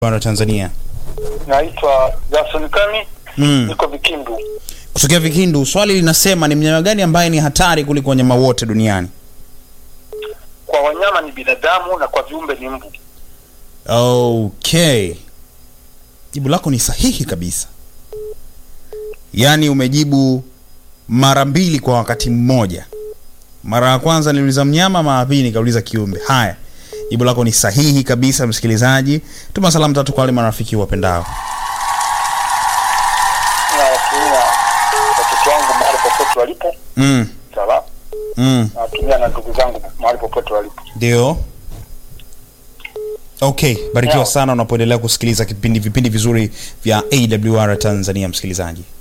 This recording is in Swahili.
bara Tanzania. Naitwa Jason Kami, Mm. niko Vikindu. Kutokea Vikindu, swali linasema ni mnyama gani ambaye ni hatari kuliko wanyama wote duniani? Kwa wanyama ni binadamu na kwa viumbe ni mbu. Okay, jibu lako ni sahihi kabisa, yaani umejibu mara mbili kwa wakati mmoja. Mara ya kwanza niliuliza mnyama, mara ya pili nikauliza kiumbe. Haya, jibu lako ni sahihi kabisa. Msikilizaji, tuma salamu tatu kwa wale marafiki wapendao. Nawatumia watoto wangu mahali popote walipo, Mm, sawa. mm. Nawatumia na ndugu zangu mahali popote walipo. Ndio. Okay, barikiwa Sawa. sana unapoendelea kusikiliza kipindi vipindi vizuri vya AWR Tanzania msikilizaji.